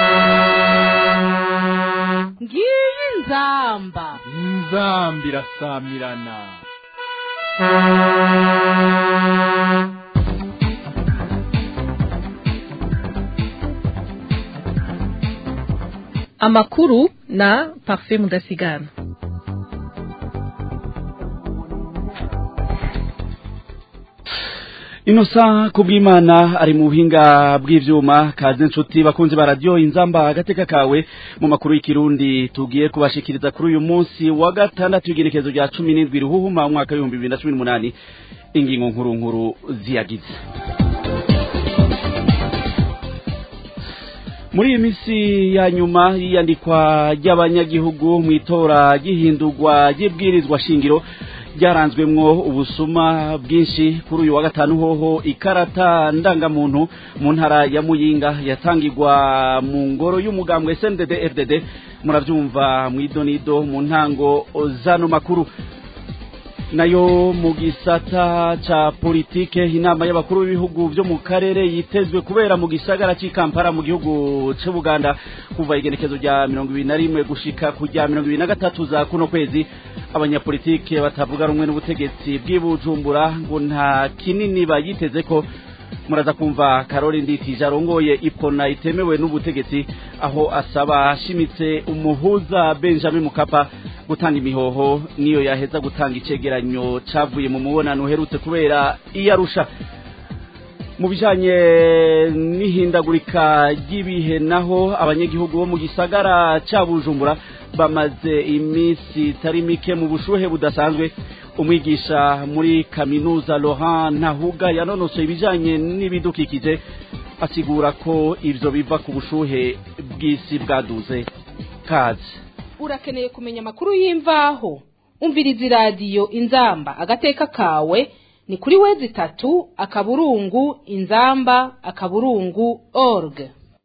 ngiyi inzamba inzambi irasamirana amakuru na parfait mudasigana inosa kubw'imana ari mu buhinga bw'ivyuma kaze nshuti bakunzi ba radio inzamba agateka kawe mu makuru y'ikirundi tugiye kubashikiriza kuri uyu munsi wa gatandatu w'igenekezo rya cumi n'indwi ruhuhuma umwaka w'ibihumbi bibiri na cumi n'umunani ingingo nkuru nkuru ziyagize muri iyi minsi ya nyuma y'iyandikwa ry'abanyagihugu mu itora ry'ihindurwa ry'ibwirizwa shingiro ryaranzwemwo ubusuma bwinshi kuri uyu wa gatanu hoho ikarata ndangamuntu mu ntara ya muyinga yatangirwa mu ngoro y'umugambwe SNDD FDD muravyumva mwidonido mu ntango zano makuru nayo mu gisata ca politike inama y'abakuru b'ibihugu vyo mu karere yitezwe kubera mu gisagara c'i Kampala mu gihugu c'u Buganda kuva igenekezo rya mirongo ibiri na rimwe gushika ku rya mirongo ibiri na gatatu za kuno kwezi abanyapolitike batavuga rumwe n'ubutegetsi bw'ibujumbura ngo nta kinini bayiteze ko muraza kumva karori nditije arongoye ipona itemewe n'ubutegetsi aho asaba ashimitse umuhuza benjamin mukapa gutanga imihoho niyo yaheza gutanga icegeranyo cavuye mu mubonano uherutse kubera iyarusha mu bijanye n'ihindagurika ry'ibihe naho abanyagihugu bo mu gisagara ca bujumbura bamaze iminsi itari mike mu bushuhe budasanzwe umwigisha muri kaminuza Laurent Ntahuga yanonosoye ibijanye n'ibidukikije asigura ko ivyo biva ku bushuhe bw'isi bwaduze kazi urakeneye kumenya amakuru y'imvaho umviriza iradiyo inzamba agateka kawe ni kuri wezi itatu akaburungu inzamba akaburungu org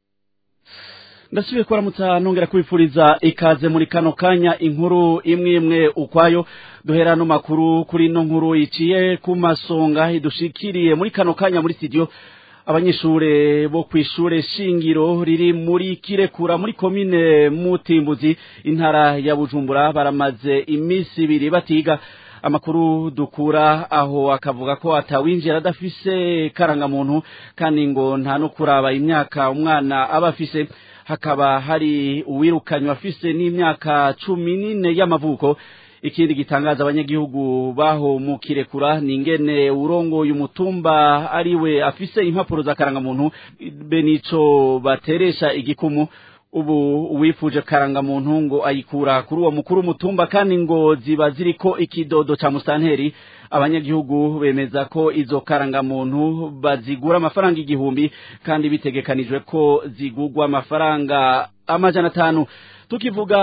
ndasubiye kuramutsa nongera kubifuriza ikaze muri kano kanya inkuru imwe imwe ukwayo duhera no makuru kuri no nkuru iciye ku masonga idushikiriye muri kano kanya muri studio abanyeshure bo kwishure shingiro riri muri kirekura muri komine mutimbuzi intara ya bujumbura baramaze imisi ibiri batiga amakuru dukura aho akavuga ko atawinjira adafise karangamuntu kandi ngo nta no kuraba imyaka umwana aba afise hakaba hari uwirukanywe afise n'imyaka cumi n'ine y'amavuko ikindi gitangaza abanyagihugu baho mu kirekura ni ingene urongoye umutumba ariwe afise impapuro za karangamuntu be nico bateresha igikumu ubu uwifuje karangamuntu ngo ayikura kuri uwo mukuru w'umutumba kandi ngo ziba ziriko ikidodo ca musanteri abanyagihugu bemeza ko izo karangamuntu bazigura amafaranga igihumbi kandi bitegekanijwe ko zigurwa amafaranga amajana atanu tukivuga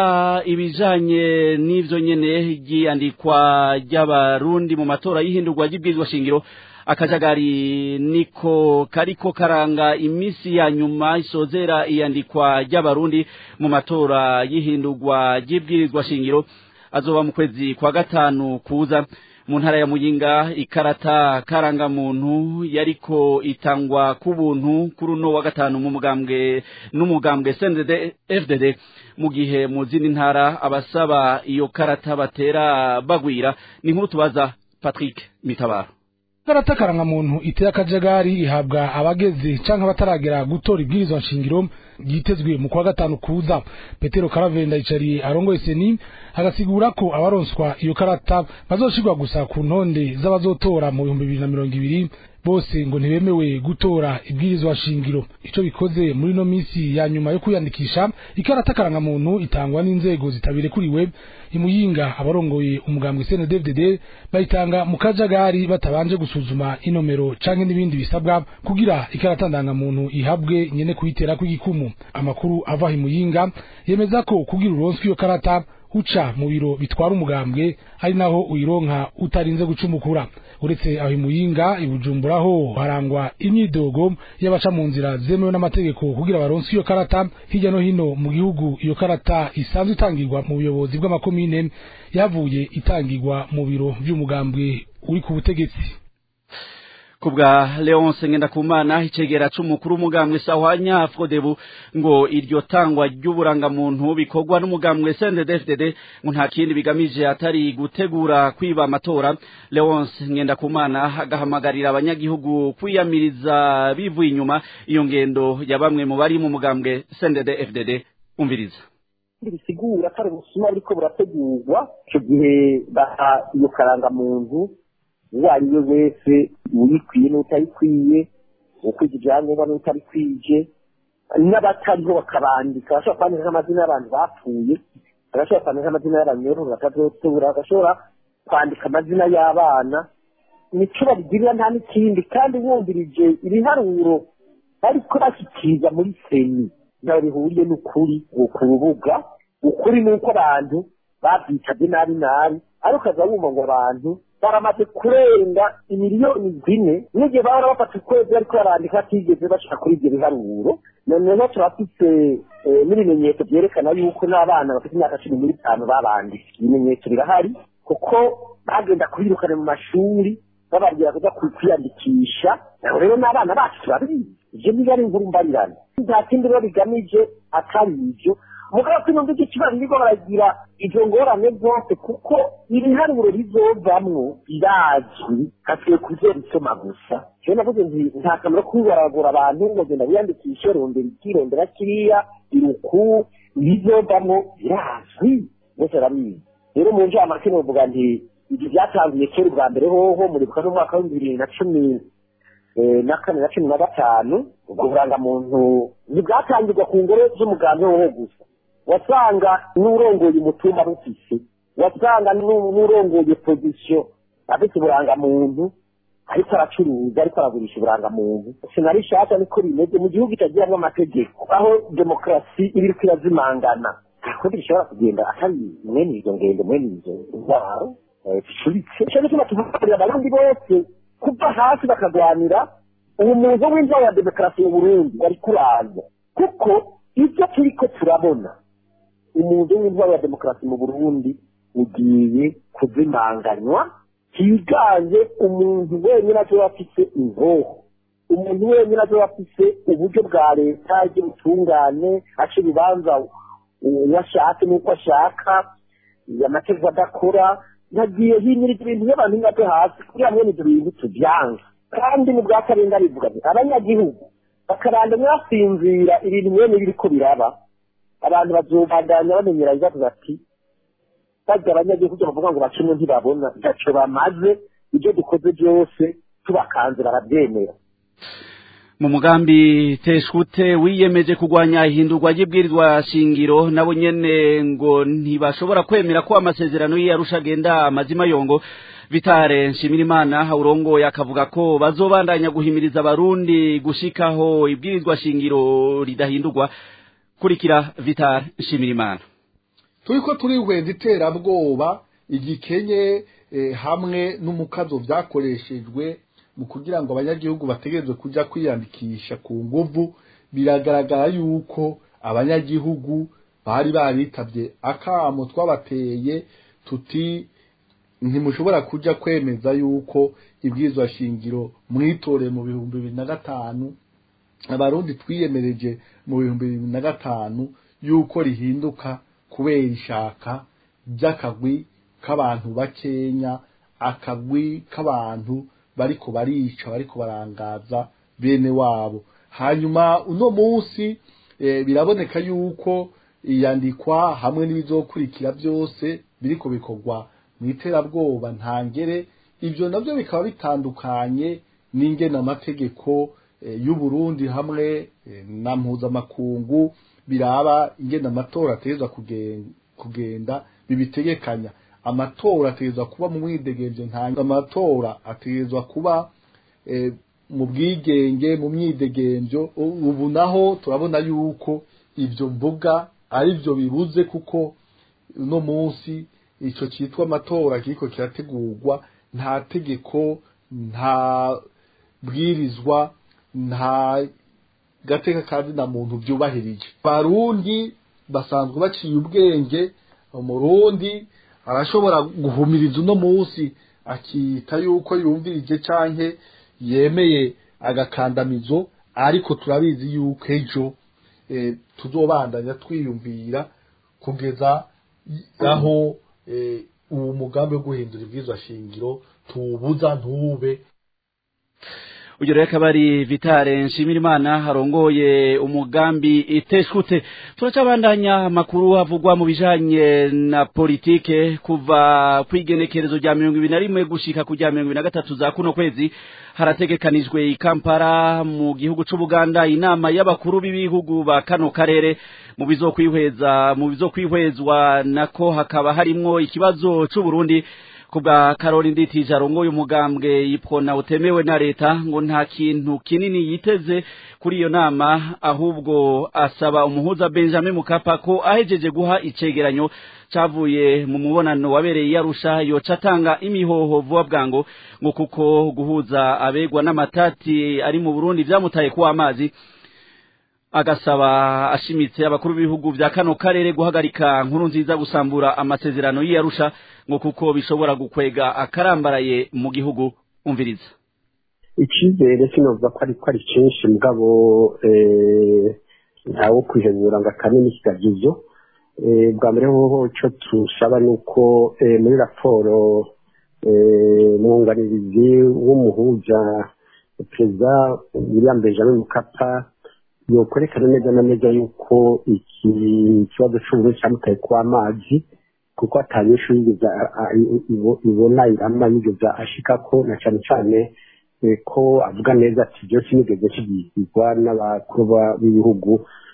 ibijanye n'ivyo nyene ryiyandikwa ry'abarundi mu matora y'ihindurwa ry'ibwirizwa shingiro akajagari niko kariko karanga imisi ya nyuma isozera iyandikwa ry'abarundi mu matora y'ihindurwa ry'ibwirizwa shingiro azoba mu kwezi kwa gatanu kuza mu ntara ya muyinga ikarata karangamuntu yariko itangwa ku buntu kuri uno wa gatanu mu mugambwe n'umugambwe SNDD FDD mu gihe mu zindi ntara abasaba iyo karata batera bagwira ni nkuru tubaza Patrick Mitabaro karata karangamuntu iteye akajagari ihabwa abageze canke abataragera gutora ibwirizwa nshingiro ryitezwe mu kwa gatanu kuza petero karavenda yicariye arongoye seni agasigura ko abaronswa iyo karata bazoshirwa gusa ku ntonde z'abazotora mu bihumbi bibiri na mirongo ibiri bose ngo ntibemewe gutora ibwirizwa shingiro ico bikoze muri no misi ya nyuma yo kwiyandikisha ikarata karangamuntu itangwa n'inzego zitabirekuriwe imuyinga abarongoye umugambwe CNDD-FDD bayitanga mu kajagari batabanje gusuzuma inomero canke n'ibindi bisabwa kugira ikarata ndangamuntu ihabwe nyene kuyitera kw'igikumu amakuru ava imuyinga yemeza ko kugira uronswe iyo karata uca mu biro bitwara umugambwe ari naho uyironka utarinze gucumukura uretse aho imuyinga ibujumburaho harangwa imyidogo y'abaca mu nzira zemewe n'amategeko kugira baronse iyo karata hirya no hino mu gihugu iyo karata isanzwe itangirwa mu buyobozi bw'amakomine yavuye itangirwa mu biro vy'umugambwe uri ku butegetsi kubwa Leonce Ngendakumana icegera c'umukuru umugambwe sahwanya Frodebu ngo iryo tangwa ry'uburangamuntu bikorwa n'umugambwe CNDD-FDD ngo nta kindi bigamije atari gutegura kwiba amatora Leonce Ngendakumana agahamagarira abanyagihugu kwiyamiriza bivuye inyuma iyo ngendo ya bamwe mu bari mu mugambwe CNDD-FDD umviriza bisigura ko ari ubusuma buriko burategurwa icyo gihe baha iyo karangamuntu uwo ari we wese uyikwiye n'utayikwiye ukwije ibyangombwa n'utabikwije n'abatariho bakabandika bashobora kwandika nk'amazina y'abantu bapfuye bagashobora kwandika amazina y'abanyororo batazotura bagashobora kwandika amazina y'abana nico babigirira nta n'ikindi kandi wumvirije ibiharuro bariko bashyikiriza muri seni ntaho bihuriye n'ukuri ku rubuga ukuri ni uko abantu babyitabye nabi nabi ariko ukaza wumva ngo abantu baramaze kurenga imiliyoni zine n'igihe bahora bafata ukwezi ariko barandika batigeze bashaka kuri ibyo biharuro noneho turafite n'ibimenyetso byerekana yuko n'abana bafite imyaka cumi n'itanu babanditse ibimenyetso birahari kuko bagenda kubirukana mu mashuri bababwira kuja kwiyandikisha rero n'abana bacu turabizi ivyo niba ari inkuru mbarirana nta kindi rero bigamije atari ivyo mugabo sinumva icyo kibazo niko baragira izo ngorane zose kuko ibiharuro bizovamwo birazwi hasigaye kuzobisoma gusa jewe navuze nti nta kamaro kubibaragura abantu ngo genda wiyandikishe rondera iki rondera kiriya iruku ibizovamwo birazwi bose barabizi rero mu njamake novuga nti ibyo byatangiye kera ubwa mbere hoho muribuka n'umwaka w'ibihumbi bibiri na cumi na kane na cumi na gatanu ubwo burangamuntu ntibwatangirwa ku ngoro z'umugambi wowo gusa wasanga n'urongoye umutumba bufise wasanga n'urongoye pozisiyo afite uburangamuntu ariko aracuruza ariko aragurisha uburangamuntu sinari shaka niko bimeze mu gihugu kitagiramo amategeko aho demokarasi iba iriko irazimangana kuko bishobora kugenda atari mwene izo ngendo mwene izo ndwaro zicuritse icyo gituma tuvugarira abarundi bose kuva hasi bakagwanira umuntu w'inzara ya demokarasi mu burundi wari kuraza kuko ibyo turiko turabona umuntu w'intwaro ya demokarasi mu burundi ugiye kuzimanganywa higanje umuntu wenyine azoba afise inkoho umuntu wenyine azoba afise uburyo bwa leta ry'ubutungane aca ibibanza uwo ashatse n'uko ashaka amategeko adakora nagiye hinyirije ibintu by'abantu ngate hasi kugira mwene ibyo bintu tubyange kandi mu bwa karenga rivuga ati abanyagihugu bakaranda mwasinzira ibintu mwene biriko biraba abantu bazobandanya bamenyera ibibazo bati barya abanyagihugu bavuga ngo bacumwe ntibabona ntaco bamaze ibyo dukoze byose tubakanze barabyemera mu mugambi teshute wiyemeje kurwanya ihindurwa ry'ibwirizwa shingiro nabo nyene ngo ntibashobora kwemera ko amasezerano y'iyarusha agenda amazima yongo vitare nshimirimana urongoye akavuga ko bazobandanya guhimiriza abarundi gushikaho ibwirizwa shingiro ridahindurwa kurikira vitare nshimirimana turiko turihweza iterabwoba igikenye hamwe n'umukazo vyakoreshejwe mu kugira ngo abanyagihugu bategerezwe kuja kwiyandikisha ku nguvu biragaragara yuko abanyagihugu bari baritavye akamo twabateye tuti ntimushobora kuja kwemeza yuko ibwirizwa shingiro mwitore mu bihumbi bibiri na gatanu abarundi twiyemereje mu bihumbi bibiri na gatanu yuko rihinduka kubera ishaka ry'akagwi k'abantu bakenya akagwi k'abantu bariko barica bariko barangaza bene wabo hanyuma uno munsi e, biraboneka yuko iyandikwa hamwe n'ibizokurikira byose biriko bikorwa mu iterabwoba ntangere ibyo nabyo bikaba bitandukanye n'ingena amategeko e, y'u Burundi hamwe e, na mpuzamakungu biraba ingena amatora ategerezwa kugenda, kugenda bibitegekanya amatora ategerezwa kuba mu mwidegemvyo ntange amatora ategerezwa kuba e, mu bwigenge mu myidegemvyo ubu naho turabona yuko ivyo mvuga ari byo bibuze kuko uno munsi ico citwa amatora kiriko kirategurwa nta tegeko nta bwirizwa nta gateka kandi na muntu vyubahirije barundi basanzwe baciye ubwenge umurundi arashobora guhumiriza uno munsi akita yuko yumvirije canke yemeye agakandamizo ariko turabizi yuko ejo eh, tuzobandanya twiyumvira kugeza aho eh, uwo mugambi wo guhindura ibwirizwa shingiro tuwubuza ntube uyu rero akaba ari vitale nshimirimana harongoye umugambi iteshutse turacabandanya amakuru avugwa mu bijanye na politike kuva kw'igenekerezo rya mirongo ibiri na rimwe gushika ku rya mirongo ibiri na gatatu za kuno kwezi harategekanijwe i kampala mu gihugu c'ubuganda inama y'abakuru b'ibihugu ba kano karere mu bizokwihweza mu bizokwihwezwa nako hakaba harimwo ikibazo c'uburundi kubwa Karoli Nditije arongoye umugambwe yipfona utemewe na leta ngo nta kintu kinini yiteze kuri iyo nama ahubwo asaba umuhuza Benjamin Mukapa ko ahejeje guha icegeranyo cavuye mu mubonano wabereye yarusha yoca atanga imihoho vuba bwango ngo kuko guhuza abegwa n'amatati ari mu Burundi vyamutaye kuwa amazi agasaba ashimitse abakuru b'ibihugu vya kano karere guhagarika nkuru nziza gusambura amasezerano y'iyarusha ngo kuko bishobora gukwega akarambaraye mu gihugu umviriza icyizere sinovuga ko ariko ari cyinshi mugabo ntawo kwihebura ngo akanini kigagizo bwa mbere hoho icyo tusaba ni uko muri raporo mwunganizi w'umuhuza perezida william benjamin mukapa yokwerekana neza na neza yuko iki kibazo cy'uburundi cyamutaye ku amazi kuko atanyeshuri yigeze ibona irama yigeze ashikako na cyane cyane ko avuga neza ati byose nigeze kigizwa n'abakuru b'ibihugu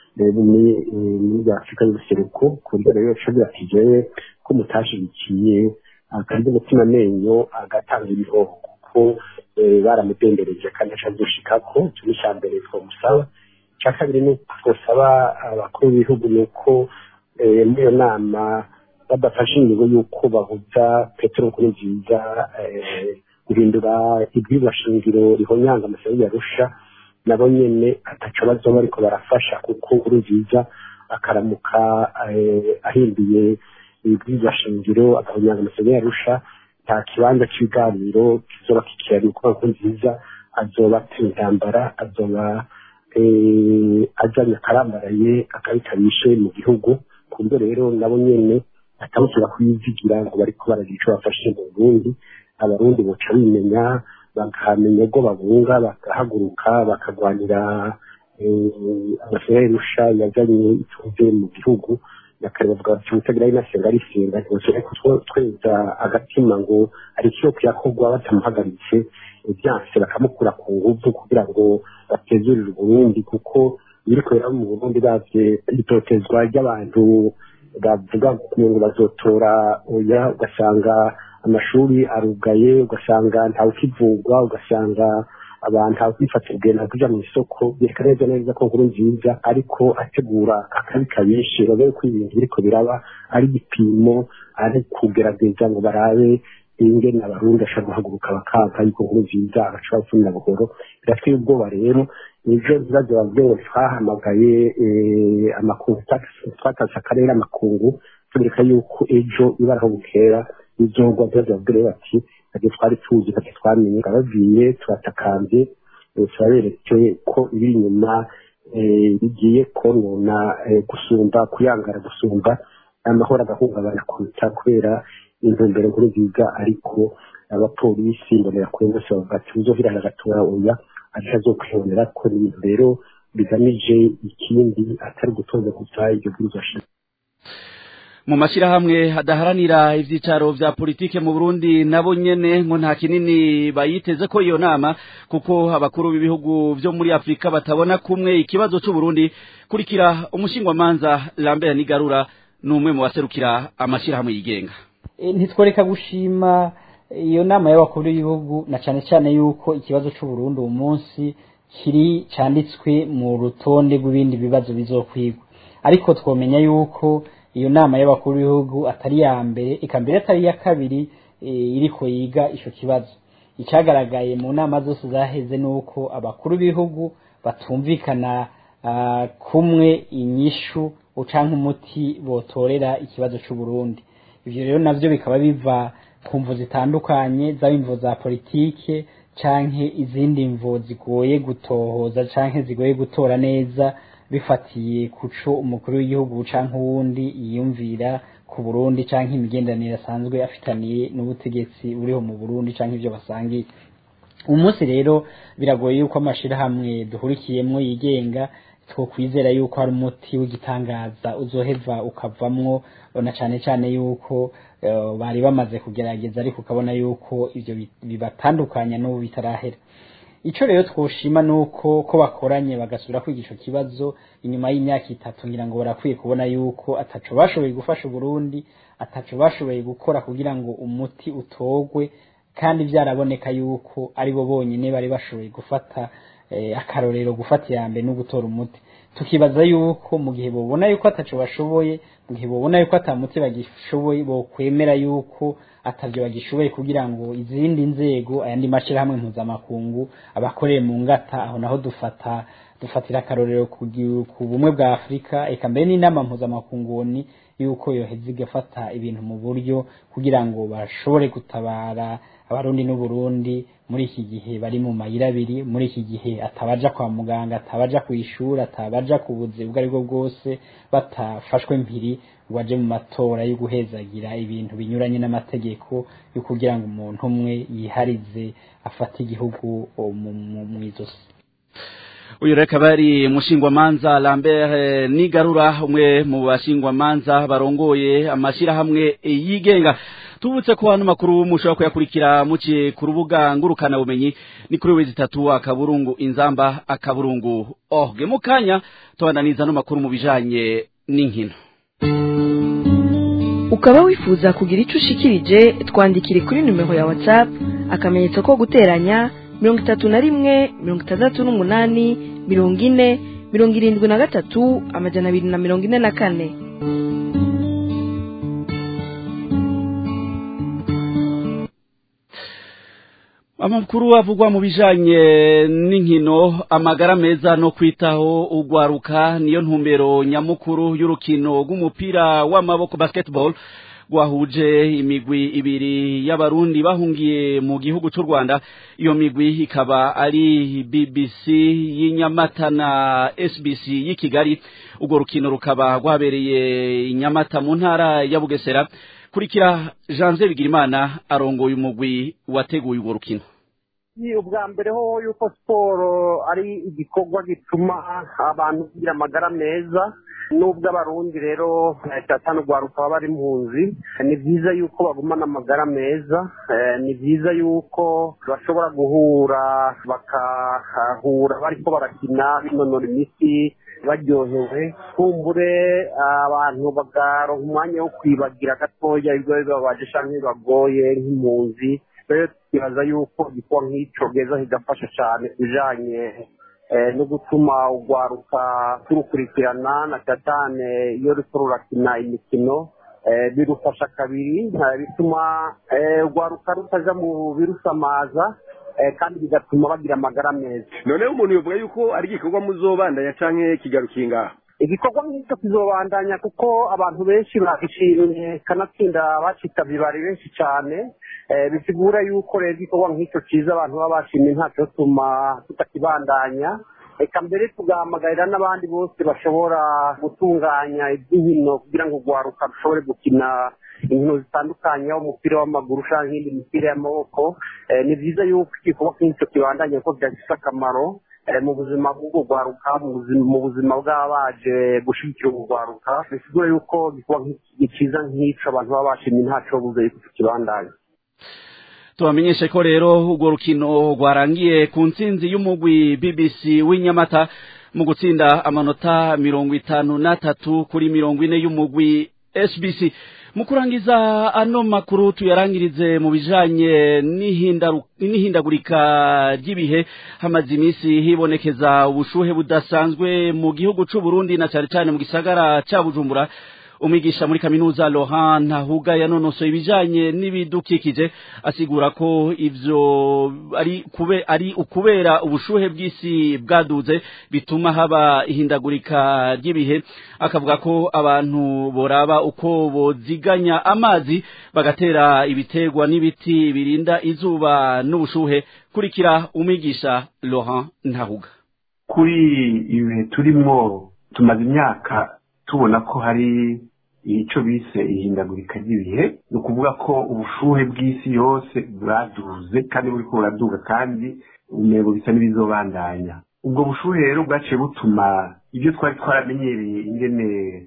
muri afurika y'ubuseruko ku buryo rero yashobora ati jewe ko mutashigikiye akarya umutima amenyo agatanga ibihoho kuko baramudendereje kandi acazoshikako icyo ni icya mbere twamusaba icya kabiri ni twasaba abakuru b'ibihugu ni uko muri iyo nama badafashe ingingo y'uko bahuza petero nkuru nziza guhindura ibwirwa shingiro rihonyanga amasezerano yarusha nabo nyene ataco bazoba ariko barafasha kuko nkuru nziza akaramuka ahinduye ibwirwa shingiro agahonyanga amasezerano yarusha nta kibanza cy'ibiganiro kizoba kikihari kuko nkuru nziza azoba ateye intambara azoba ajanye akarambaraye akabitabishe mu gihugu ku buryo rero nabo nyene atabusira kuyizigira ngo bariko baragira ico bafashe mu Burundi abarundi boca bimenya bakamenya ubwo babunga bagahaguruka bakagwanira amasezerano y'irusha yazanye ituze mu gihugu nakare bavuga bati utagira inasenga arisenga ntibashobora kutweza agatima ngo hari ikiyo kuyakorwa batamuhagaritse byanse bakamukura ku nguvu kugira ngo batezurire uburundi kuko ibiriko biraba mu burundi bavye itotezwa ry'abantu bavuga ngo bazotora oya ugasanga amashuri arugaye ugasanga ntawe ukivugwa ugasanga abantu ntawe kwifatira urugendo kuja mu isoko byerekana neza neza ko nkuru nziza ariko ategura akabi kabishe babe ko ibintu biriko biraba ari igipimo ari kugerageza ngo barabe ingene abarundi ashobora guhaguruka bakanka yuko nkuru nziza agashobora gupfunira buhoro biratwiye ubwoba rero nivyo bibazo bavuge ngo twahamagaye amakungu twatase akarere amakungu tubereka yuko ejo ibaraho bukera bizogwa bibazo babwire bati ntabwo twari tuzi ntacyo twamenye turabaviye turatakambye turaberetse ko ibiri inyuma bigiye konona gusumba kuyangara gusumba amahoro agahungabana kuruta kubera intumbero nkuru nziza ariko abapolisi mbonera kure bose bavuga ati uzohirana agatora oya atazokwibonera ko ni ibintu rero bigamije ikindi atari gutoza gusa iryo bwirizwa shingiro mu mashyirahamwe hadaharanira ivyicaro vya politike mu Burundi nabo nyene ngo nta kinini bayiteze ko iyo nama kuko abakuru b'ibihugu vyo muri Afrika batabona kumwe ikibazo c'u Burundi kurikira umushingwamanza Lambert Nigarura numwe mu baserukira amashirahamwe yigenga ntitworeka gushima iyo nama y'abakuru b'ibihugu na cyane cyane yuko ikibazo c'u Burundi uwo munsi kiri canditswe mu rutonde rw'ibindi bibazo bizokwigwa ariko twomenya yuko iyo nama y'abakuru b'ibihugu atari ya mbere eka mbere atari iya kabiri iriko yiga ico kibazo icyagaragaye mu nama zose zaheze ni uko abakuru b'ibihugu batumvikana kumwe inyishu ucanka umuti botorera ikibazo c'u Burundi ivyo rero navyo bikaba biva ku mvu zitandukanye zaba imvu za politike canke izindi mvo zigoye gutohoza canke zigoye gutora neza bifatiye kuco umukuru w'igihugu canke uwundi yiyumvira ku Burundi canke imigenderanire asanzwe afitaniye n'ubutegetsi buriho mu Burundi canke ivyo basangiye umunsi rero biragoye yuko amashirahamwe duhurikiyemwo yigenga twokwizera yuko hari umuti w'igitangaza uzoheva ukavamwo na cane cane yuko uh, bari bamaze kugerageza ariko ukabona yuko ivyo bibatandukanya n'ubu bitarahera ico rero twoshima nuko ko bakoranye bagasubira kwiga ico kibazo inyuma y'imyaka itatu ngira ngo barakwiye kubona yuko ataco bashoboye gufasha Burundi ataco bashoboye gukora kugira ngo umuti utogwe kandi byaraboneka yuko ari bo bonyine bari bashoboye gufata akarorero gufata iya mbere no gutora umuti tukibaza yuko mu gihe bobona yuko ataco bashoboye mu gihe bobona yuko atamuti bagishoboye bokwemera yuko atavyo bagishoboye kugira ngo izindi nzego ayandi mashirahamwe mpuzamakungu abakoreye mu ngata aho naho dufata dufatira akarorero ku bumwe bwa afurika eka mbere n'inama mpuzamakunguni yuko yoheza igafata ibintu mu buryo kugira ngo bashobore gutabara abarundi n'uburundi muri iki gihe bari mu mayira abiri muri iki gihe atabaja kwa muganga atabaja ku ishuri atabaja ku buzi ubwo aribwo bwose batafashwe mpiri ngo baje mu matora yo guhezagira ibintu binyuranye n'amategeko yo kugira ngo umuntu umwe yiharize afate igihugu mu izosi uyu reka bari mushingwamanza Lambert Nigarura umwe mu bashingwamanza barongoye amashirahamwe yigenga tubutse ko hano makuru mushobora kuyakurikira muciye ku rubuga ngurukana bumenyi ni kuri wezi tatu akaburungu inzamba akaburungu orge mu kanya tubandaniza no makuru mu bijanye n'inkino ukaba wifuza kugira ico ushikirije twandikire kuri numero ya whatsapp akamenyetso ko guteranya mirongo itatu na rimwe mirongo itandatu n'umunani mirongo ine mirongo irindwi na gatatu amajana abiri na mirongo ine na kane amakuru avugwa mu bijanye n'inkino amagara meza no kwitaho ugwaruka niyo ntumbero nyamukuru y'urukino rw'umupira w'amaboko basketball rwahuje imigwi ibiri y'abarundi bahungiye mu gihugu cy'u Rwanda iyo migwi ikaba ari BBC y'inyamata na SBC y'i Kigali urwo rukino rukaba rwabereye inyamata mu ntara ya Bugesera kurikira Janvier Bigirimana arongoye umugwi wateguye urwo rukino ni ubwa mbere ho yuko siporo ari igikorwa gituma abantu bagira amagara meza nubwo abarundi rero cyatanu rwaruka baba bari impunzi ni byiza yuko bagumana amagara meza ni byiza yuko bashobora guhura bakahura bariko barakina binonora imitsi baryohewe kumbure abantu bagaronka umwanya wo kwibagira gatoya ibyo bibabaje canke bibagoye nk'impunzi rero tukibaza yuko igikorwa nk'ico geza kigafasha cane kubijanye no gutuma urwaruka turukurikirana na cyane iyo ruriko rurakina imikino birufasha kabiri bituma urwaruka rutaja mu birusamaza kandi bigatuma bagira amagara meza noneho umuntu yovuga yuko ari igikorwa muzobandanya canke kigarukiye ngaho igikorwa nk'icyo kizobandanya kuko abantu benshi bagishimye kanatsinda bacitabye bari benshi cyane bisigura yuko rero igikorwa nk'icyo cyiza abantu baba bashimye ntacyo tuma tutakibandanya reka mbere tugahamagarira n'abandi bose bashobora gutunganya iby'inkino kugira ngo urwaruka rushobore gukina inkino zitandukanye umupira w'amaguru cyangwa indi mipira y'amaboko ni byiza yuko igikorwa nk'icyo kibandanya kuko byagifite akamaro mu buzima bw'ubwo rwaruka mu buzima bw'abaje gushyigikira ubwo rwaruka bisigura yuko igikorwa cyiza nk'icyo abantu baba bashimye ntacyo buze yuko tukibandanya tubamenyeshe ko rero urwo rukino rwarangiye ku ntsinzi y'umugwi BBC w'inyamata mu gutsinda amanota mirongo itanu n'atatu kuri mirongo ine y'umugwi SBC mu kurangiza ano makuru tuyarangirize mu bijanye n'ihindagurika ry'ibihe hamaze iminsi hibonekeza ubushuhe budasanzwe mu gihugu c'u Burundi na cyane cyane mu gisagara ca Bujumbura umwigisha muri kaminuza Laurent Ntahuga yanonosoye ibijanye n'ibidukikije asigura ko ivyo ari kube ari ukubera ubushuhe bw'isi bwaduze bituma haba ihindagurika ry'ibihe akavuga ko abantu boraba uko boziganya amazi bagatera ibiterwa n'ibiti birinda izuba n'ubushuhe kurikira umwigisha Laurent Ntahuga kuri ibihe turimwo tumaze imyaka tubona ko hari icyo bise ihindagurika ry'ibihe ni ukuvuga ko ubushuhe bw'isi yose bwaduze kandi buri ko buraduga kandi umurego bisa n'ibizobandanya ubwo bushuhe rero bwaciye butuma ibyo twari twaramenyereye ingene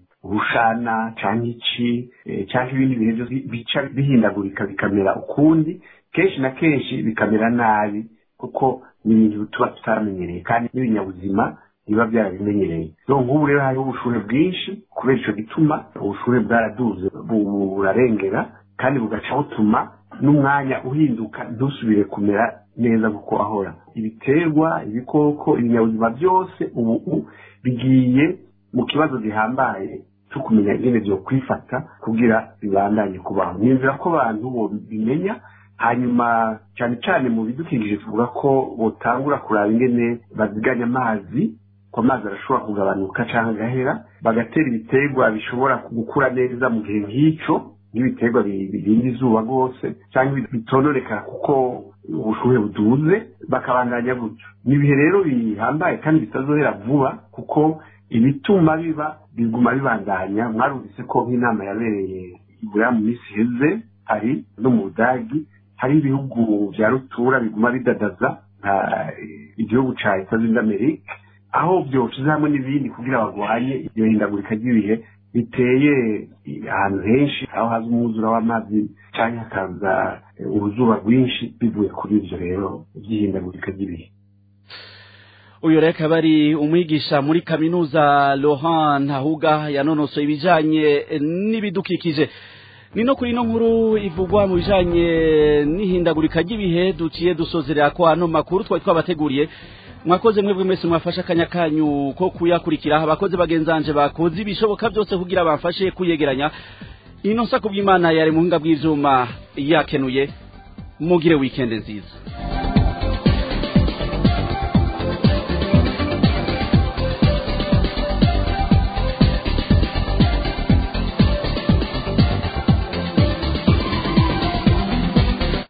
urushana cyangwa iki cyangwa ibindi bintu byose bica bihindagurika bikamera ukundi kenshi na kenshi bikamera nabi kuko ni ibintu tuba tutaramenyereye kandi n'ibinyabuzima biba byarabimenyereye rero nk'ubu rero hariho ubushuhe bwinshi kubera icyo gituma ubushuhe bwaraduze burarengera kandi bugaca butuma n'umwanya uhinduka ntusubire kumera neza kuko ahora ibiterwa ibikoko ibinyabuzima byose ubu bigiye mu kibazo gihambaye cyo kumenya ingene byo kwifata kugira bibandanye kubaho ni inzira ko abantu bimenya hanyuma cyane cyane mu bidukikije tuvuga ko botangura kuraba ingene baziganya amazi ko amazi arashobora kugabanuka cyangwa agahera bagatera ibiterwa bishobora gukura neza mu gihe nk'icyo nk'ibiterwa birinda izuba rwose cyangwa bitononeka kuko ubushuhe buduze bakabandanya gutyo ni ibihe rero bihambaye kandi bitazohera vuba kuko ibituma biba biguma bibandanya mwarumvise ko nk'inama yabereye ibura mu minsi iheze hari no mu budagi hari ibihugu bya rutura biguma bidadaza nka igihugu cya leta zunze amerika aho byoshize hamwe n'ibindi kugira barwanye iryo hindagurika ry'ibihe biteye ahantu henshi aho haza umwuzura w'amazi cyangwa hakaza uruzuba rwinshi bivuye kuri ibyo rero by'ihindagurika ry'ibihe uyu rero akaba ari umwigisha muri kaminuza Laurent Ntahuga yanonosoye ibijanye n'ibidukikije ni no kuri ino nkuru ivugwa mu bijanye n'ihindagurika ry'ibihe duciye dusozerera ko ano makuru twari twabateguriye mwakoze mwebwe mwese mwafashe akanya kanyu ko kuyakurikira abakozi bagenzanje bakoze ibishoboka byose kugira bamfashe kuyegeranya ino nsa kubw'imana yari mu buhinga bw'ivyuma yakenuye mugire weekend nziza